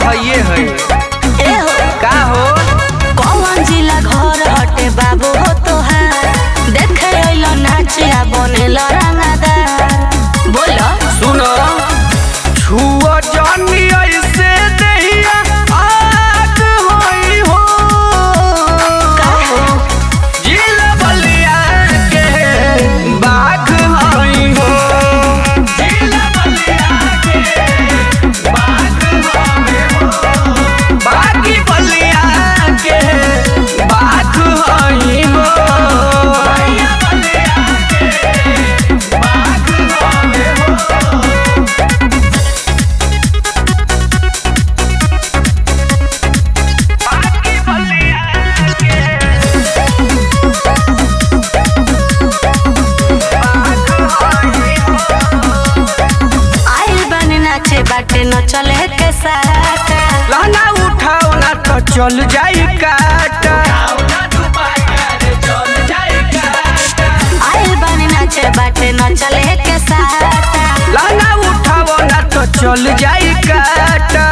हइये है ए हो का हो कौन जिला घर हटे बाबू हो तोहार देखे अइलो नाचिया बनेल रंगादार बोलो सुनो छुआ जानी ऐसे दहिया आग होई हो जिल बलिया के बाघ होई हो जिल बलिया के बाघ होई हो बागी बलिया के बाघ होई हो भैया बलिया के बाघ होई हो बागी बलिया के बाघ होई हो आइल बन नाचे बाटे न चले के साथ लहना उठाओ ना तो चल जाई काटा आइल बन नाचे बाटे न चले के साथ लहना उठाओ ना तो चल जाई काटा